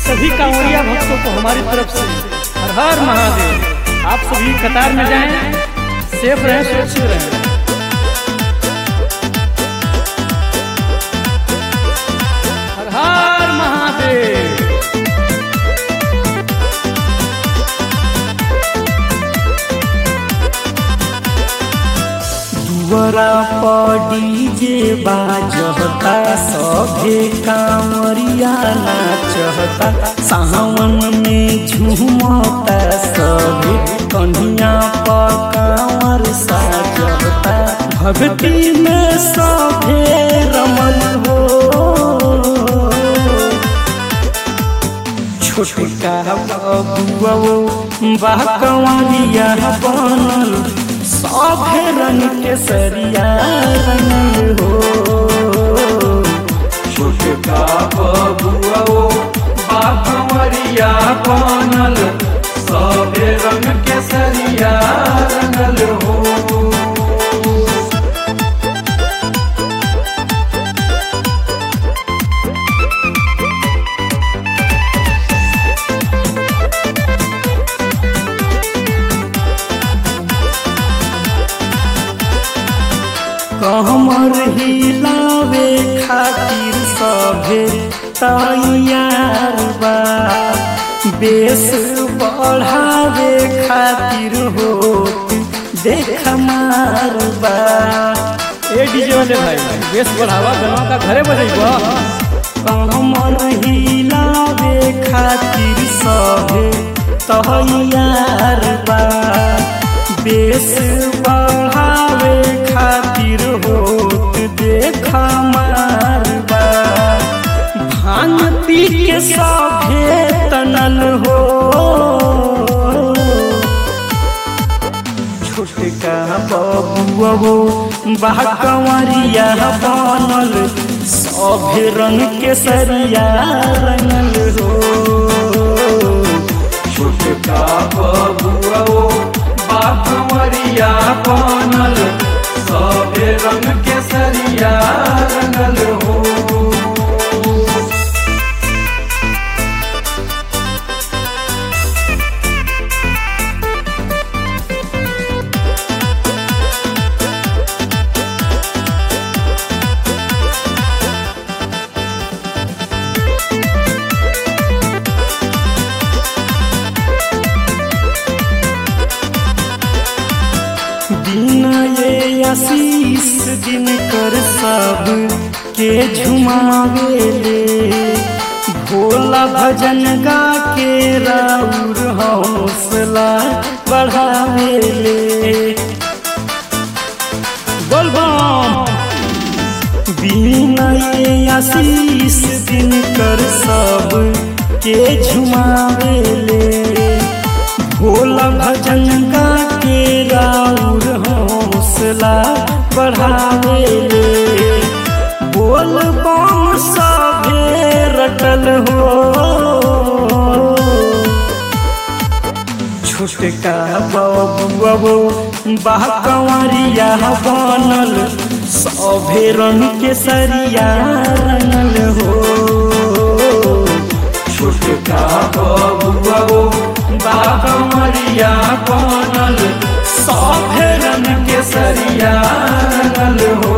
सभी कांवड़िया भक्तों को हमारी तरफ से हर हर महादेव आप सभी कतार में जाएं सेफ रहें सुरक्षित रहें हर हर महादेव दुवरा पर डीजे बाजता सभे कांवरिया नाचता सावन में झूमता सभे कन्हिया पर कांवर साजता भक्ति में सभे रमन हो छोटका बबुआ बा कंवरिया बनल सभे रंग के सरिया रंगल हो छोटका बबुआ बा कंवरिया बनल सभे रंग के सरिया रंगल हो कमर हिलावे खातिर सभे तैयार बा बेस बढ़ावे खातिर हो देख मार बा ए डीजे वाले भाई बेस बढ़ावा गनवा का घरे बजेबा कमर हिलावे खातिर सभे तैयार बा बेस बढ़ावे खातिर होत देख मारबा भांग पी के सभे तनल हो छोटका बबुआ बा कंवरिया बनल सभे रंग के सरिया रंगल हो छोटका बबुआ बा कंवरिया बनल सभे रंग के सरिया रंगल हो दिन ये आशीष दिन कर सब के झुमावेले भोला भजन गा के राउर हौसला बढ़ावेले बोल बम बिना ये आशीष दिन कर सब के झुमावेले भोला भजन गा के राउर हौसला बढ़ावेले बोल बम सभे रटल हो छोटका बबुआ बा कंवरिया बनल सभे रंग के सरिया रंगल हो छोटका बबुआ बा कंवरिया बनल सभे रंग के सरिया रंगल हो